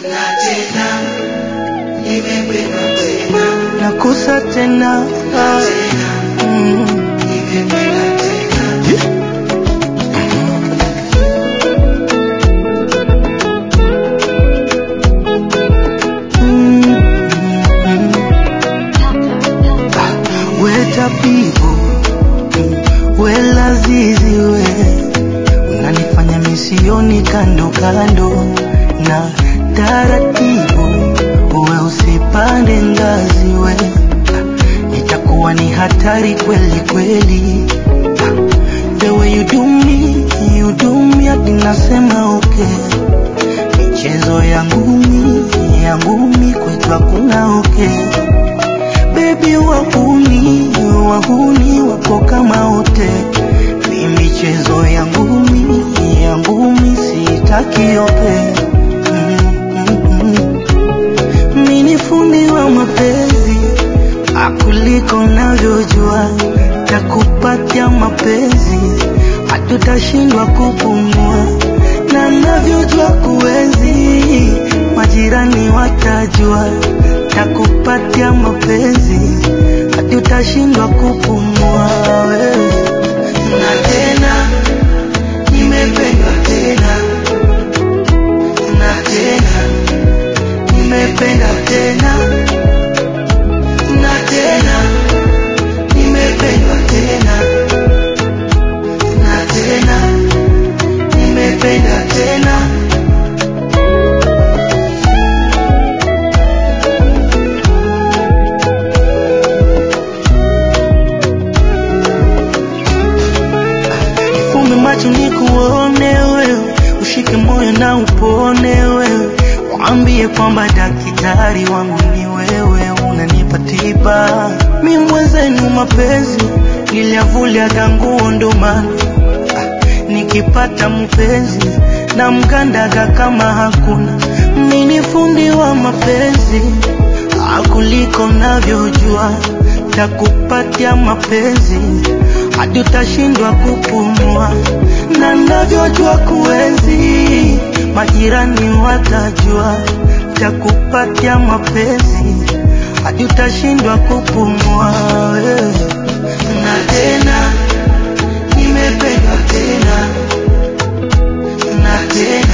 na tena nimependwa tena nakusa tena tena mm. nimependa tena Weta pivo we lazizi we unanifanya misioni kando kando na taratibu we usipande ngazi we itakuwa ni hatari kweli kweli the way you do me you do me hadi nasema okay michezo ya ngumi ya ngumi kwetu hakuna okay Baby wahuni wahuni wapo kama wote, ni michezo ya ngumi ya ngumi sitaki yope. Mm, mm, mm. Mi ni fundi wa mapenzi akuliko navyojua, takupatia mapenzi hatutashindwa kupumua, na navyojua kuenzi majirani watajua, takupatia mapenzi hatutashindwa kupumua wewe. na tena nimependwa tena na tena nimependa tena na tena nimependwa tena na tena nimependa tena Fumbe macho nikuone wewe, ushike moyo na upone wewe, waambie kwamba daktari wangu ni wewe, unanipa tiba. Mi mwenzenu mapenzi niliyavuliaga nguo ndo maana ah, nikipata mpenzi na mkandaga kama hakuna. Mi ni fundi wa mapenzi akuliko navyojua, takupatia mapenzi hadi utashindwa kupumua, na navyojua kuenzi, majirani watajua, takupatia mapenzi hadi utashindwa kupumua wewe. na tena nimependwa tena na tena